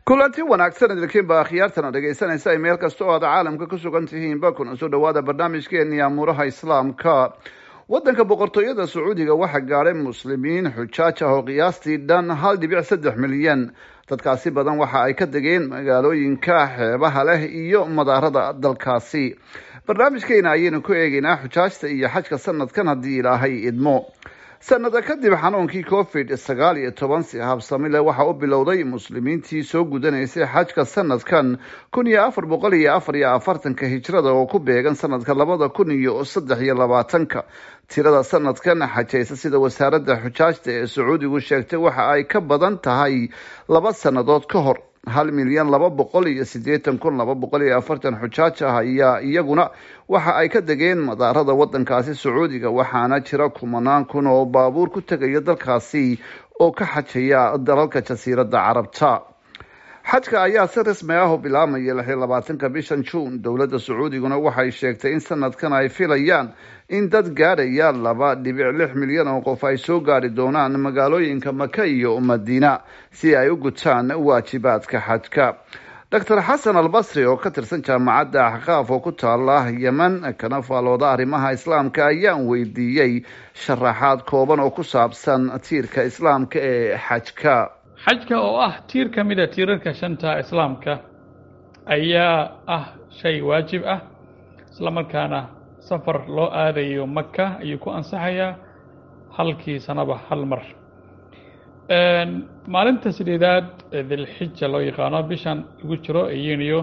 kulanti wanaagsan idinkiinba akhyaartana dhegaysanaysa ay meel kasta oo aad caalamka ku sugan tihiinba kuna soo dhawaada barnaamijkeeni amuuraha islaamka waddanka boqortooyada sacuudiga waxaa gaadhay muslimiin xujaaj ah oo qiyaastii dhan hal dhibic saddex milyan dadkaasi badan waxa ay ka degeen magaalooyinka xeebaha leh iyo madaarada dalkaasi barnaamijkeena ayaynu ku eegeynaa xujaajta iyo xajka sanadkan haddii ilaahay idmo sanada kadib xanuunkii covid sagaal iyo toban si habsami leh waxaa u bilowday muslimiintii soo gudanaysay xajka sanadkan kun iyo afar boqol iyo afar iyo afartanka hijrada oo ku beegan sanadka labada kun iyo saddex iyo labaatanka tirada sanadkan xajaysa sida wasaaradda xujaajta ee sacuudigu sheegtay waxa ay ka badan tahay laba sannadood ka hor hal milyan laba boqol iyo siddeetan kun laba boqol iyo afartan xujaaj ah ayaa iyaguna waxa ay ka degeen madaarada waddankaasi sacuudiga waxaana jira kumanaan kun oo baabuur ku tegaya dalkaasi oo ka xajaya dalalka jasiiradda carabta xajka ayaa si rasmi ah u bilaabmaya lix iyo labaatanka bishan juun dowladda sacuudiguna waxay sheegtay in sanadkan ay filayaan in dad gaadhaya laba dhibic lix milyan oo qof ay soo gaari doonaan magaalooyinka maka iyo madiina si ay u gutaan waajibaadka xajka doctor xasan albasri oo ka tirsan jaamacadda axqaaf oo ku taala yemen kana faalooda arrimaha islaamka ayaan weydiiyey sharaxaad kooban oo ku saabsan tiirka islaamka ee xajka xajka oo ah tiir ka mid a tiirarka shanta islaamka ayaa ah shay waajib ah isla markaana safar loo aadayo maka ayuu ku ansaxayaa halkii sanaba hal mar maalinta sideedaad ee dilxija loo yaqaano bishan lagu jiro ee yuniyo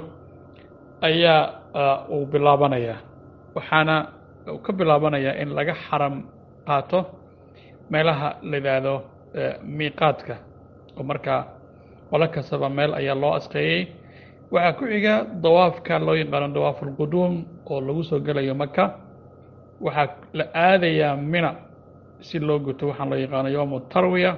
ayaa uu bilaabanayaa waxaana uu ka bilaabanayaa in laga xaram qaato meelaha la yidhaahdo miiqaadka oo markaa qolo kastaba meel ayaa loo asqeeyey waxaa ku xiga dawaafka loo yaqaano dawaaf ulquduum oo lagu soo gelayo maka waxaa la aadayaa mina si loo guto waxaan loo yaqaano yowmu tarwiya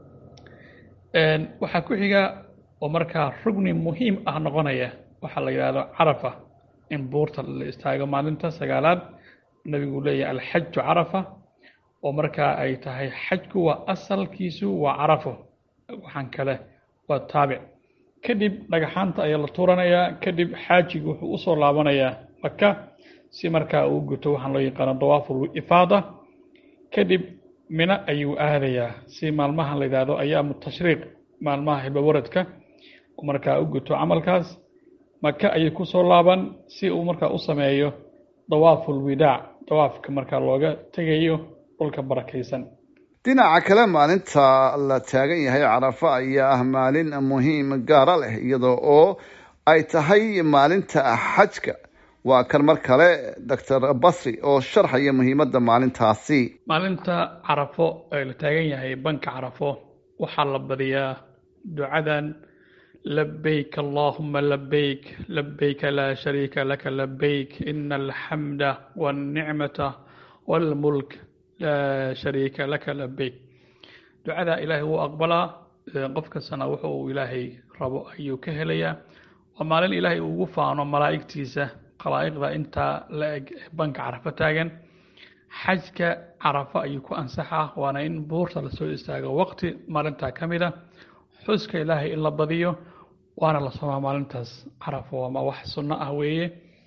waxaa ku xiga oo markaa rugni muhiim ah noqonaya waxaa la yidhaahdo carafa in buurta la istaago maalinta sagaalaad nebigu leeyahay alxaju carafa oo markaa ay tahay xajku waa asalkiisu waa carafo waxaan kale waa taabic kadib dhagaxaanta ayaa la tuuranayaa kadib xaajigu wuxuu usoo laabanayaa maka si markaa uu guto waxaan loo yaqaano dawaaful ifaada kadib mino ayuu aadayaa si maalmahan la yidhaahdo ayaamu tashriiq maalmaha hibawaradka uu markaa u guto camalkaas maka ayuu kusoo laaban si uu markaa u sameeyo dawaaful widaac dawaafka markaa looga tegayo dhulka barakaysan dhinaca kale maalinta la taagan yahay carafa ayaa ah maalin muhiim gaara leh iyada oo ay tahay maalinta xajka waa kan mar kale doctor basri oo sharxaya muhiimadda maalintaasi maalinta carafo ee la taagan yahay banka carafo waxaa la badiyaa ducadan labayk allahuma labayk labayka laa shariika laka labayk ina alxamda walnicmata walmulk laa shariika laka labayk ducada ilaahay wuu aqbalaa qof kastana wuxu uu ilaahay rabo ayuu ka helayaa waa maalin ilaahay ugu faano malaa'igtiisa khalaa'iqda intaa la eg banka carafo taagan xajka carafo ayuu ku ansaxaa waana in buurta lasoo istaago waqti maalintaa ka mid a xuska ilaahay in la badiyo waana la somaa maalintaas carafo ama wax sunno ah weeye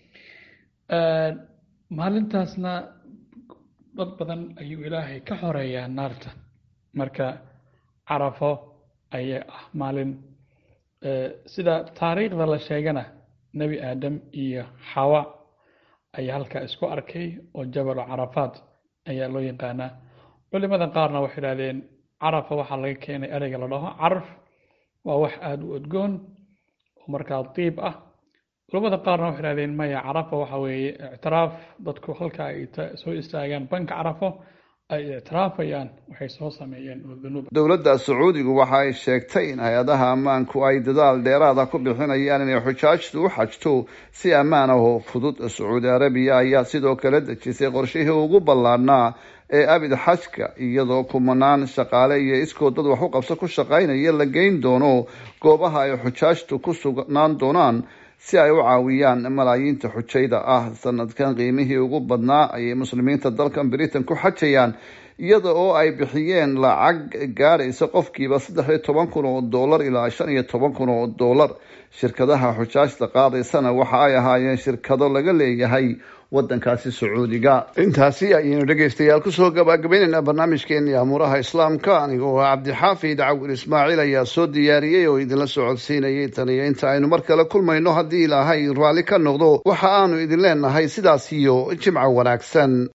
maalintaasna dad badan ayuu ilaahay ka xoreeyaa naarta marka carafo ayaa ah maalin sida taariikhda la sheegana nebi aadam iyo xawa ayaa halkaa isku arkay oo jabalu carafaat ayaa loo yaqaanaa culimada qaarna waxay idhahdeen carafa waxaa laga keenay ereyga la dhaho caraf waa wax aada u odgoon oo markaa diib ah culamada qaarna waxay idhahdeen maya carafa waxa weeye ictiraaf dadku halka ay soo istaagaan banka carafo ay ictiraafayaan waxay soo sameeyeen oo dunuub dowladda sacuudigu waxa ay sheegtay in hay-adaha ammaanku ay dadaal dheeraada ku bixinayaan inay xujaajtu u xajto si ammaan ah oo fudud sacuudi arabiya ayaa sidoo kale dejisay qorshihii ugu ballaadhnaa ee abid xajka iyadoo kumanaan shaqaale iyo iskoo dad wax u qabso ku shaqaynaya la geyn doono goobaha ay xujaajtu ku sugnaan doonaan si ay u caawiyaan malaayiinta xujayda ah sanadkan qiimihii ugu badnaa ayay muslimiinta dalkan britain ku xajayaan iyada oo ay bixiyeen lacag gaadhaysa qofkiiba saddex iyo toban kun oo dollar ilaa shan iyo toban kun oo dollar shirkadaha xujaajta qaadaysana waxa ay ahaayeen shirkado laga leeyahay wadankaasi sacuudiga intaasi ayaynu dhegaystayaal kusoo gabagabaynaynaa barnaamijkeeni amuuraha islaamka anigoo ah cabdixaafid cawil ismaaciil ayaa soo diyaariyey oo idinla socodsiinayay tan iyo inta aynu mar kale kulmayno haddii ilaahay raalli ka noqdo waxa aanu idin leenahay sidaas iyo jimco wanaagsan